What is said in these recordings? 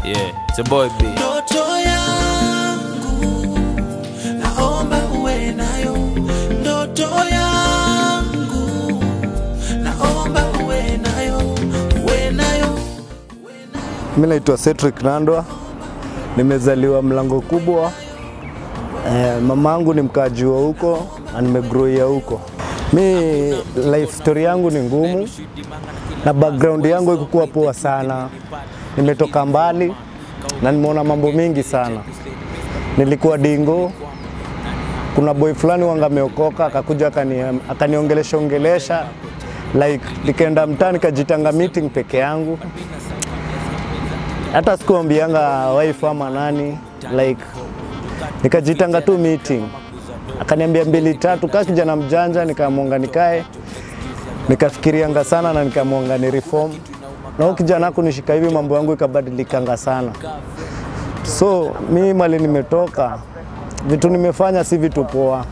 Yeah, it's a boy B. Ndoto yangu naomba uwe nayo, ndoto yangu naomba uwe nayo, uwe nayo. Mi naitwa Cedric Nandwa, nimezaliwa Mlango Kubwa. Eh, mama yangu ni mkaaji wa huko na nimegrowia huko. Mi life story yangu ni ngumu na background yangu ikukuwa poa sana. Nimetoka mbali na nimeona mambo mingi sana. Nilikuwa dingo, kuna boy fulani wanga ameokoka akakuja akani- akaniongelesha ongelesha like nikaenda mtaa nikajitanga meeting peke yangu hata sikuambianga wife ama nani like nikajitanga tu meeting akaniambia mbili tatu kaa kijana mjanja nikamwonga nikae nikafikirianga sana na nikamwonga ni reform na huyu kijana kunishika hivi mambo yangu ikabadilikanga sana so mi mali nimetoka vitu nimefanya si vitu poa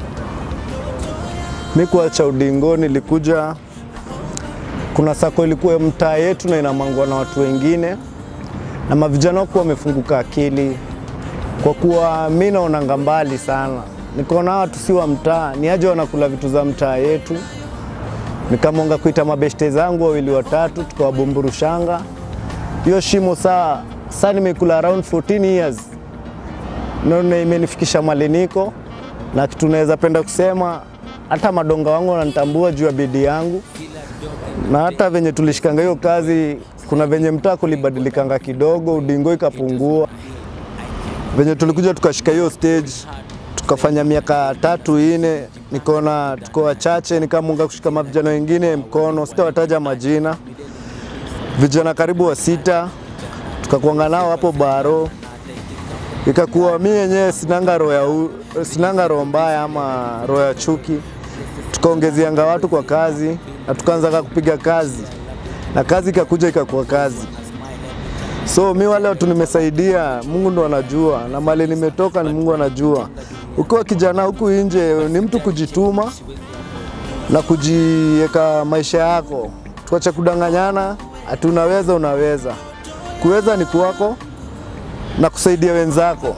mi kuacha udingo nilikuja kuna sako ilikuwa mtaa yetu na inamangwa na watu wengine na mavijana wakuwa wamefunguka akili, kwa kuwa mi naonanga mbali sana, nikaona watu si wa mtaa, ni aje wanakula vitu za mtaa yetu. Nikamonga kuita mabeshte zangu wawili watatu, tukawabumburushanga hiyo shimo. Saa saa nimekula around 14 years, naona imenifikisha mali niko na kitu naweza penda kusema, hata madonga wangu wananitambua juu ya bidii yangu na hata venye tulishikanga hiyo kazi, kuna venye mtaa kulibadilikanga kidogo, udingo ikapungua. Venye tulikuja tukashika hiyo stage, tukafanya miaka tatu ine, nikaona tuko wachache, nikamunga kushika mavijana wengine mkono, sitawataja majina, vijana karibu wa sita, tukakuanga nao hapo baro, ikakuwa mi yenyewe sinanga roho ya u- sinanga roho mbaya ama roho ya chuki tukaongezianga watu kwa kazi na tukaanza kupiga kazi na kazi ikakuja ikakuwa kazi. So mi wale watu nimesaidia, Mungu ndo anajua, na mali nimetoka ni Mungu anajua. Ukiwa kijana huku nje ni mtu kujituma na kujiweka maisha yako, tuache kudanganyana ati unaweza unaweza. Kuweza ni kwako na kusaidia wenzako.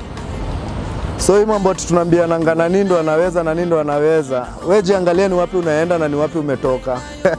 So hii mambo ati tunaambiananga na nini ndo anaweza na nini ndo anaweza, we jiangalie ni wapi unaenda na ni wapi umetoka.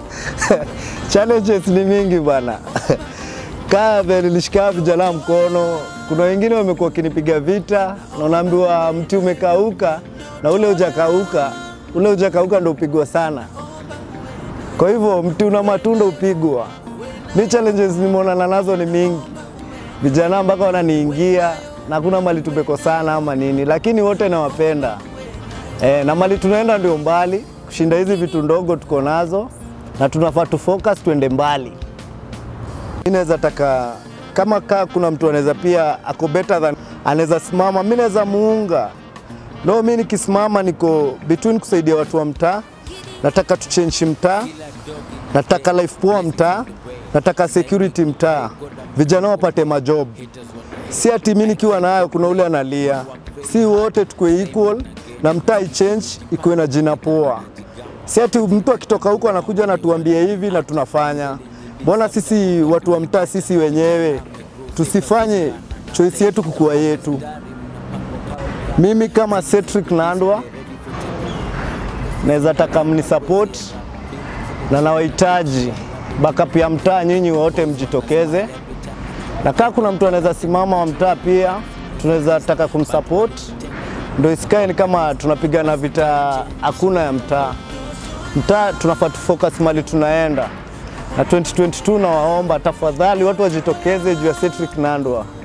Challenges ni mingi bana. Kaa vile nilishika vijana mkono, kuna wengine wamekuwa wakinipiga vita na unaambiwa mti umekauka na ule hujakauka, ule hujakauka ndo upigwa sana. Kwa hivyo mti una matunda upigwa. Mi challenges nimeonana nazo ni mingi vijana mpaka wananiingia na kuna mali tumekosana ama nini, lakini wote nawapenda e, na mali tunaenda ndio mbali kushinda hizi vitu ndogo tuko nazo, na tunafaa tu focus tuende mbali. Mi naweza taka kama kaa kuna mtu anaweza pia ako better than anaweza simama, mi naweza muunga. No, mi nikisimama niko between kusaidia watu wa mtaa, nataka tu change mtaa, nataka life poa mtaa, nataka security mtaa, vijana wapate majob si ati mimi nikiwa nayo kuna ule analia, si wote tukue equal na mtaa ichange ikuwe na jina poa. Si ati mtu akitoka huko anakuja anatuambia hivi na tunafanya. Mbona sisi watu wa mtaa sisi wenyewe tusifanye choice yetu kukua yetu? Mimi kama Cedric Nandwa naweza taka mnisupport na nawahitaji backup ya mtaa, nyinyi wote mjitokeze na kama kuna mtu anaweza simama wa mtaa pia tunaweza taka kumsupport, ndio isikae ni kama tunapigana vita hakuna ya mtaa. Mtaa tunafaa tufocus mali tunaenda, na 2022 nawaomba tafadhali watu wajitokeze juu ya Cedric Nandwa.